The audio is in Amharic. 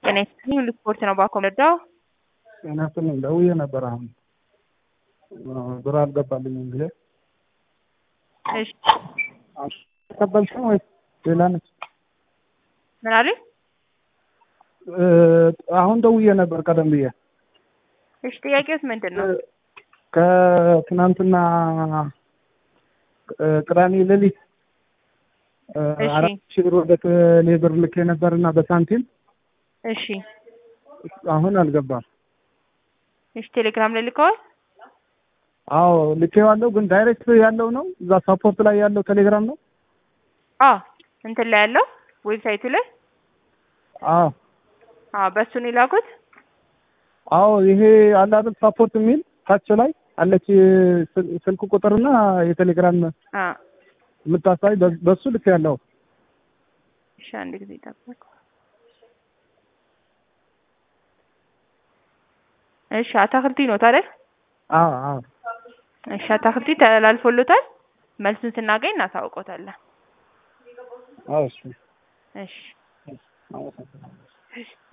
ጤና ይስጥልኝ ሁሉ ስፖርት ነው ባኮ ረዳው ጤና ይስጥልኝ ደውዬ ነበር አሁን ብር አልገባልኝም ብዬ እሺ ተቀበልሽ ነው ወይስ ሌላ ነች? ምን አሉኝ? አሁን ደውዬ ነበር ቀደም ብዬ እሺ ጥያቄውስ ምንድን ነው? ከትናንትና ቅዳሜ ሌሊት እሺ። አራት ሺህ ብር ወደ ቴሌ ብር ልኬ ነበርና በሳንቲም እሺ አሁን አልገባም። እሺ ቴሌግራም ላይ ልከዋል? አዎ ልኬዋለሁ፣ ግን ዳይሬክት ያለው ነው እዛ ሳፖርት ላይ ያለው ቴሌግራም ነው። አዎ እንትን ላይ ያለው ዌብሳይቱ ላይ አዎ አዎ በእሱ ነው የላኩት። አዎ ይሄ አለ አይደል ሳፖርት የሚል ታች ላይ አለች ስል- ስልክ ቁጥርና የቴሌግራም አ የምታሳይ በ- በሱ ልክ ያለው እሺ አንድ ጊዜ ጠብቁ። እሺ አታክልቲ ነው ታዲያ? አዎ አዎ እሺ አታክልቲ ተላልፎሎታል። መልሱን ስናገኝ እናሳውቆታለን። አዎ እሺ እሺ አመሰግናለሁ። እሺ